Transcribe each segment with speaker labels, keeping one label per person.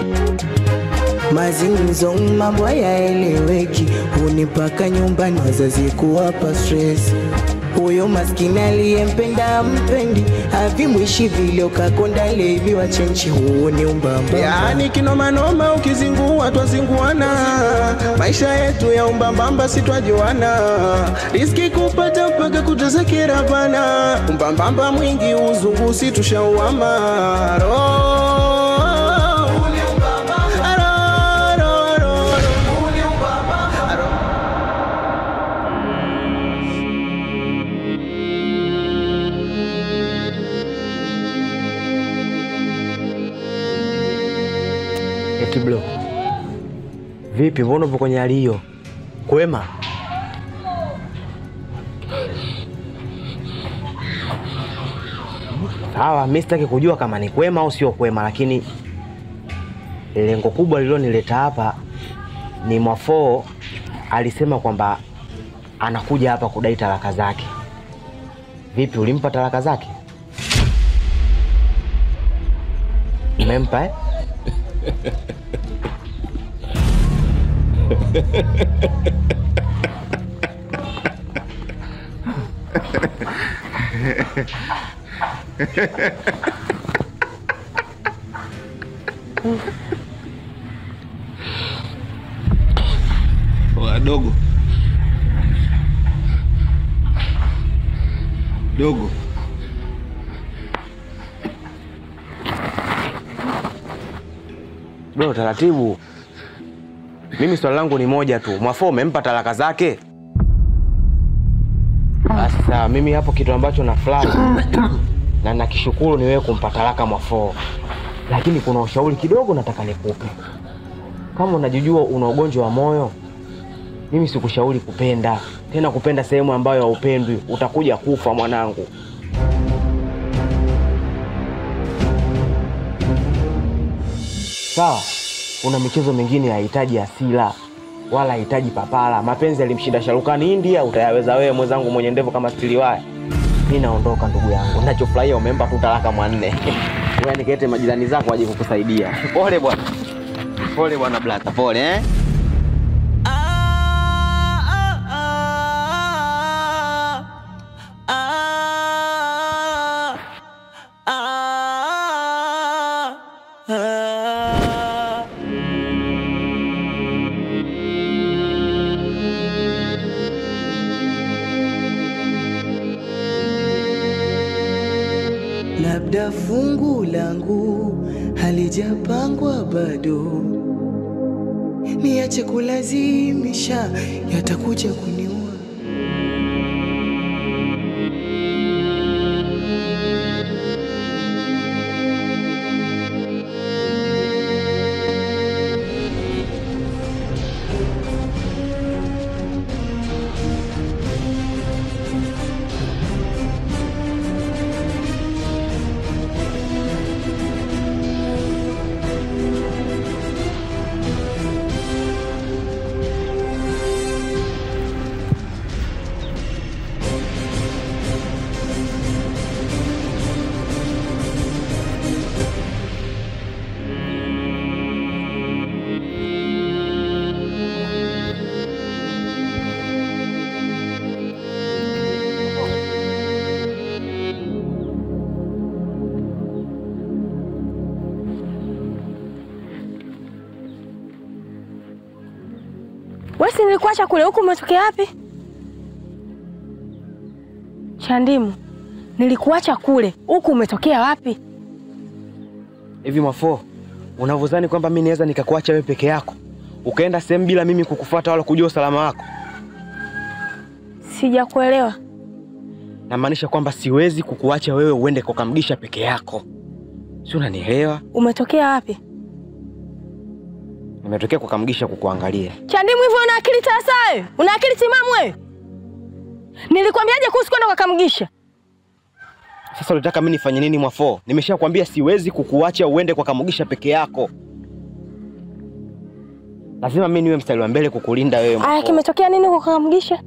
Speaker 1: mazingumzo mambo hayaeleweki, hunipaka nyumbani wazazi kuwapa stress. Huyo maskini aliyempenda mpendi, havimwishi vile ukakonda levi wa chenchi, huo ni umbamba.
Speaker 2: Yaani kinomanoma ukizingua twazinguana, maisha yetu ya umbambamba si twajuana, riski kupata mpaka kutazakira bana, umbambamba mwingi uzungu si tushauama Ro- Ro- ro- ro-
Speaker 3: Eti bro, vipi? Mbona upo kwenye hali hiyo? Kwema? Sawa, mi sitaki kujua kama ni kwema au sio kwema, lakini lengo kubwa lililonileta hapa ni Mwafoo alisema kwamba anakuja hapa kudai talaka zake. Vipi, ulimpa talaka zake? Umempa eh?
Speaker 2: Wadogo dogo,
Speaker 3: Bro, taratibu. Mimi swali langu ni moja tu, Mwafoo umempa talaka zake? Basi sawa, mimi hapo kitu ambacho nafurahi na nakishukuru ni wewe kumpa talaka Mwafoo, lakini kuna ushauri kidogo nataka nikupe. Kama unajijua una ugonjwa wa moyo, mimi sikushauri kupenda tena, kupenda sehemu ambayo haupendwi, utakuja kufa mwanangu. Sawa, kuna michezo mingine hahitaji asila wala hahitaji papala. Mapenzi yalimshinda Sharukani India, utayaweza wewe mwenzangu mwenye ndevu kama stiliwaya. Mi naondoka ndugu yangu, nachofurahia umempa tu talaka mwanne. Wewe nikete majirani zako waje kukusaidia. Pole bwana, pole bwana blata, pole eh?
Speaker 1: labda fungu langu halijapangwa bado, niache kulazimisha, yatakuja kuniua.
Speaker 4: Wewe si nilikuacha kule, huku umetokea wapi? Chandimu, nilikuacha kule, huku umetokea wapi?
Speaker 3: Hivi Mwafoo, unavyodhani kwamba mi naweza nikakuacha wewe peke yako ukaenda sehemu bila mimi kukufuata wala kujua usalama wako?
Speaker 4: Sijakuelewa.
Speaker 3: Namaanisha kwamba siwezi kukuacha wewe uende kukamgisha peke yako, si unanielewa?
Speaker 4: Umetokea wapi?
Speaker 3: Nimetokea kukamgisha kukuangalia.
Speaker 4: Chandimu, hivyo una akili sasa wewe? Una akili timamu wewe? Nilikwambiaje kuhusu kwenda kwa Kamgisha?
Speaker 3: Sasa unataka mimi nifanye nini Mwafoo? Nimeshakwambia siwezi kukuacha uende kwa Kamugisha peke yako. Lazima mimi niwe mstari wa mbele kukulinda wewe.
Speaker 4: Aya,
Speaker 3: Mwafoo.
Speaker 4: kimetokea nini kwa Kamgisha?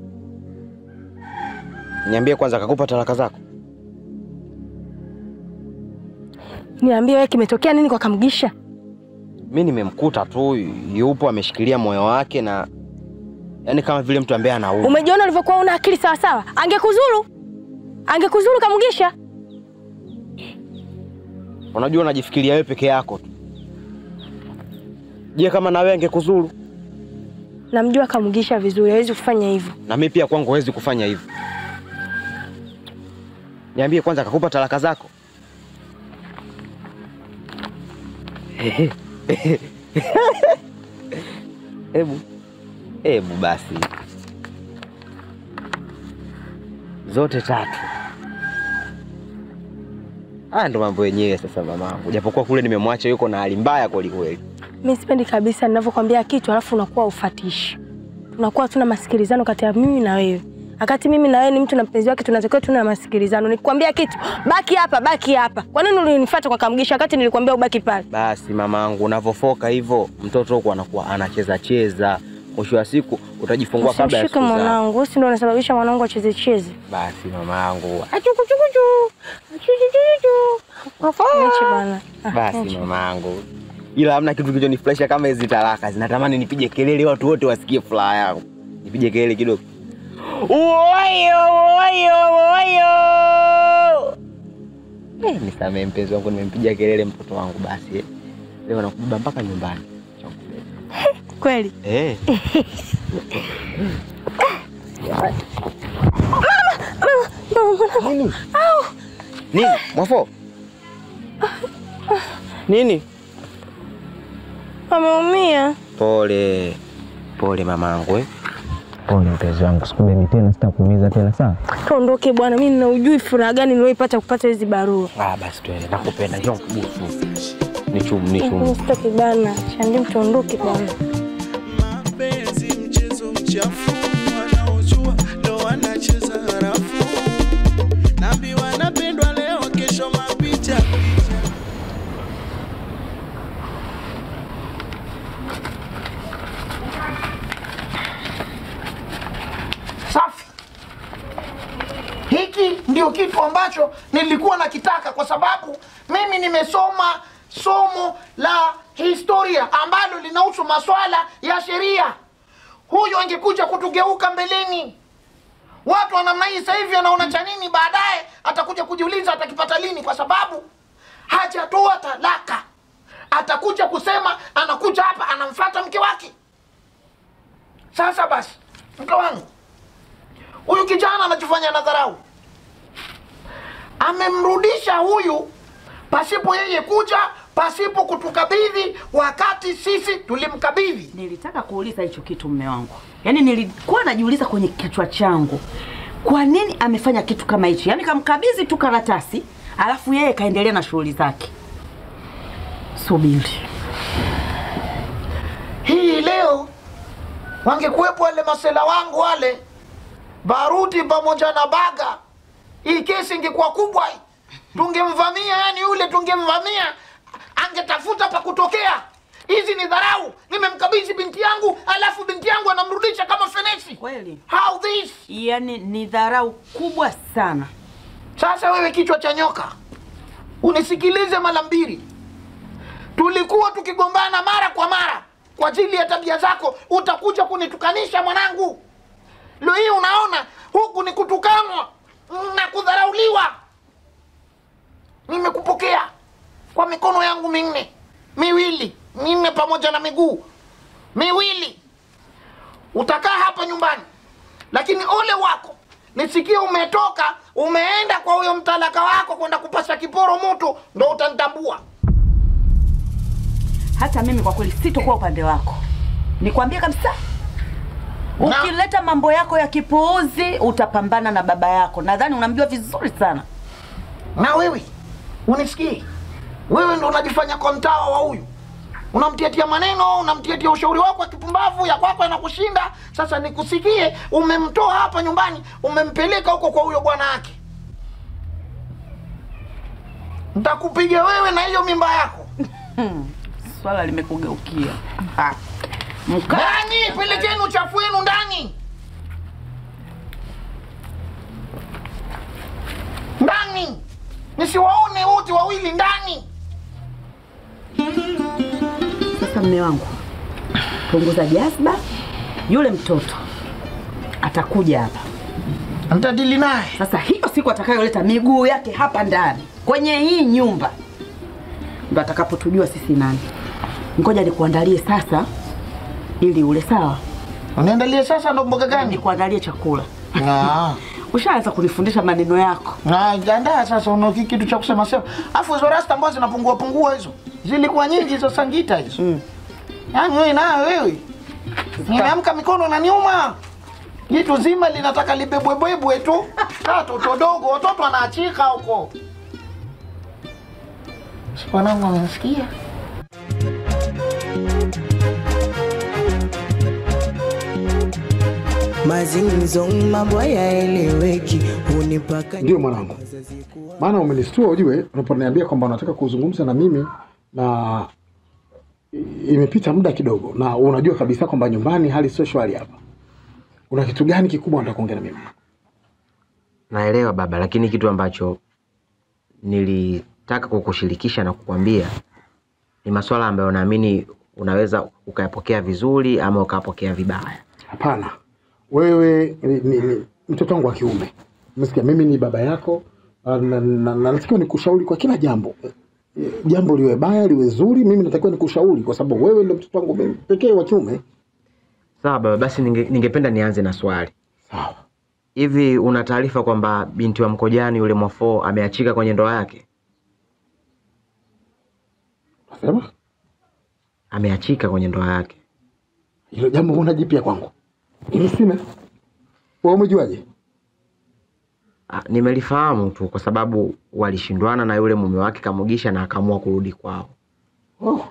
Speaker 3: Niambie kwanza, akakupa talaka zako?
Speaker 4: Niambie wewe, kimetokea nini kwa Kamgisha?
Speaker 3: mi nimemkuta tu yupo ameshikilia moyo wake na yaani kama vile mtu ambaye anauma.
Speaker 4: Umejiona ulivyokuwa una akili sawa sawa? Angekuzuru, angekuzuru Kamugisha.
Speaker 3: Unajua unajifikiria wewe peke yako tu. Je, kama na wewe angekuzuru?
Speaker 4: Namjua Kamugisha vizuri, hawezi kufanya hivyo.
Speaker 3: Na mimi pia kwangu hawezi kufanya hivyo. Niambie kwanza, akakupa talaka zako? Hebu hebu basi, zote tatu. Haya ndo mambo yenyewe sasa, mamangu, japokuwa kule nimemwacha yuko na hali mbaya kweli kweli.
Speaker 4: Mimi sipendi kabisa ninavyokwambia kitu alafu unakuwa ufatishi. Tunakuwa tuna masikilizano kati ya mimi na wewe. Wakati mimi na wewe ni mtu na mpenzi wake tunatakiwa tuna masikilizano. Nikikwambia kitu, baki hapa, baki hapa. Kwa nini ulinifuata kwa Kamugisha wakati nilikwambia ubaki pale?
Speaker 3: Basi mamangu, unavofoka hivyo mtoto huko anakuwa anacheza cheza, mwisho wa siku utajifungua kabla ya
Speaker 4: Usimshike
Speaker 3: siku zake.
Speaker 4: mwanangu, wewe si ndio unasababisha mwanangu acheze cheze.
Speaker 3: Basi mamangu,
Speaker 4: Niache bana. Ah,
Speaker 3: basi
Speaker 4: niache.
Speaker 3: mamangu, ila hamna kitu kilichonifurahisha kama hizi talaka. Zinatamani nipige kelele, watu wote wasikie furaha yangu, nipige kelele kidogo. Uoyo, uoyo, uoyo. Eh, nisamee mpenzi wangu, nimempiga kelele mtoto wangu. Basi eh. leo nakubeba mpaka nyumbani.
Speaker 4: Kweli?
Speaker 3: Eh. Nini? Nini? Mwafo? Nini?
Speaker 4: Ameumia.
Speaker 3: Pole. Pole mamangu eh. Pole mpenzi wangu, sikubebi tena, sitakuumiza tena sawa?
Speaker 4: Tuondoke bwana, mimi nina ujui furaha gani nilioipata kupata hizi barua.
Speaker 3: Ah, basi twende, nakupenda. Njoo kubusu. Ni chumu, ni
Speaker 4: Mimi
Speaker 3: chumu.
Speaker 4: sitaki bana. Chandim tuondoke bwana.
Speaker 2: mapenzi mchezo mchafu wanaojua ndo wanacheza harafu nabi wanapendwa leo kesho mapicha
Speaker 5: Safi. Hiki ndio kitu ambacho nilikuwa nakitaka, kwa sababu mimi nimesoma somo la historia ambalo linahusu maswala ya sheria. Huyu angekuja kutugeuka mbeleni. Watu wa namna hii sasa hivi anaona cha nini, baadaye atakuja kujiuliza atakipata lini, kwa sababu hajatoa talaka. Atakuja kusema anakuja hapa anamfata mke wake. Sasa basi, mke wangu huyu kijana anachofanya na dharau, amemrudisha huyu pasipo yeye kuja, pasipo kutukabidhi, wakati sisi tulimkabidhi.
Speaker 6: Nilitaka kuuliza hicho kitu mme wangu, yaani nilikuwa najiuliza kwenye kichwa changu, kwa nini amefanya kitu kama hichi? Yaani kamkabidhi tu karatasi, alafu yeye kaendelea na shughuli zake. Subiri,
Speaker 5: Hii leo wangekuwepo wale masela wangu wale Baruti pamoja na Baga, hii kesi ingekuwa kubwa, hii. tungemvamia, yani yule tungemvamia, angetafuta pa kutokea. Hizi ni dharau. Nimemkabidhi binti yangu, alafu binti yangu anamrudisha kama fenesi.
Speaker 6: kweli
Speaker 5: How this?
Speaker 6: yaani ni dharau kubwa sana.
Speaker 5: Sasa wewe kichwa cha nyoka, unisikilize mara mbili. Tulikuwa tukigombana mara kwa mara kwa ajili ya tabia zako, utakuja kunitukanisha mwanangu. Leo hii unaona huku ni kutukanwa na kudharauliwa. Nimekupokea kwa mikono yangu minne, miwili minne, pamoja na miguu miwili. Utakaa hapa nyumbani lakini ole wako nisikie umetoka umeenda kwa huyo mtalaka wako kwenda kupasha kiporo moto, ndo utanitambua.
Speaker 6: Hata mimi kwa kweli sitokuwa upande wako, nikwambie kabisa.
Speaker 5: Na-
Speaker 6: Ukileta mambo yako ya kipuuzi utapambana na baba yako. Nadhani unamjua vizuri sana.
Speaker 5: Na wewe unisikie, wewe ndo unajifanya kwa mtawa wa huyu, unamtiatia maneno, unamtiatia ushauri wako wa kipumbavu, ya kwako yanakushinda. Sasa nikusikie, umemtoa hapa nyumbani, umempeleka huko kwa huyo bwana wake. Ntakupiga wewe na hiyo mimba yako.
Speaker 6: Swala limekugeukia. Ah. Mka
Speaker 5: Ndani, pelekeni uchafu wenu ndani. Ndani, nisiwaone wote wawili ndani.
Speaker 6: mme wangu, punguza jazba. Yule mtoto atakuja hapa
Speaker 5: Mtadili naye.
Speaker 6: sasa. Hiyo siku atakayoleta miguu yake hapa ndani kwenye hii nyumba, ndo atakapotujua sisi nani. Ngoja nikuandalie sasa ili ule, sawa?
Speaker 5: Uniandalie sasa ndo mboga gani?
Speaker 6: Nikuandalie chakula.
Speaker 5: Ah.
Speaker 6: Ushaanza kunifundisha maneno yako.
Speaker 5: Na jandaa sasa una ki- kitu cha kusema sema. Afu hizo rasta ambazo zinapungua pungua hizo. Zilikuwa nyingi hizo sangita hizo.
Speaker 6: Mm.
Speaker 5: Yaani wewe nayo wewe. Nimeamka mikono na niuma. Jitu zima linataka libebwebwebwe tu. Kaa toto dogo, watoto wanaachika huko. Si wanangu wamenisikia?
Speaker 1: mazingzo mambo hayaeleweki hunipaka
Speaker 7: Ndio mwanangu, maana umenistua ujue, unaponiambia kwamba unataka kuzungumza na mimi na i- imepita muda kidogo, na unajua kabisa kwamba nyumbani hali sio shwari hapa. Una kitu gani kikubwa unataka kuongea na mimi?
Speaker 3: Naelewa baba, lakini kitu ambacho nilitaka kukushirikisha na kukwambia ni masuala ambayo naamini unaweza ukayapokea vizuri ama ukayapokea vibaya.
Speaker 7: Hapana, wewe ni, ni, ni mtoto wangu wa kiume, umesikia? Mimi ni baba yako na, na, na, na natakiwa nikushauri kwa kila jambo Eh, eh, jambo liwe baya liwe zuri, mimi natakiwa nikushauri kwa sababu wewe ndio mtoto wangu mimi pekee wa kiume.
Speaker 3: Sawa baba, basi ninge, ningependa nianze na swali.
Speaker 7: Sawa.
Speaker 3: Hivi una taarifa kwamba binti wa Mkojani yule Mwafoo ameachika kwenye ndoa yake?
Speaker 7: Nasema
Speaker 3: Ameachika kwenye ndoa yake.
Speaker 7: hilo jambo huna jipya kwangu, mimi sina. Wewe umejuaje?
Speaker 3: Ah, Nimelifahamu tu kwa sababu walishindwana na yule mume wake Kamugisha na akaamua kurudi kwao.
Speaker 7: Oh.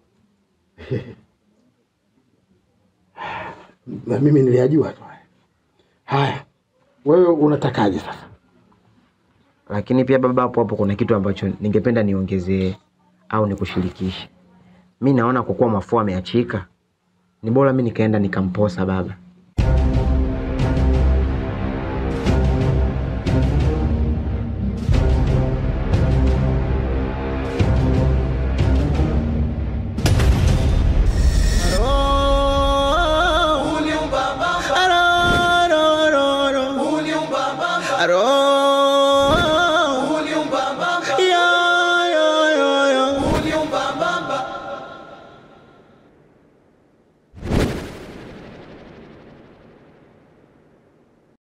Speaker 7: na mimi niliyajua tu haya. Haya, wewe unatakaje sasa?
Speaker 3: Lakini pia baba, hapo hapo kuna kitu ambacho ningependa niongezee au nikushirikishe. Mi naona kwa kuwa Mwafoo ameachika, ni bora mi nikaenda nikamposa baba.
Speaker 2: Aro,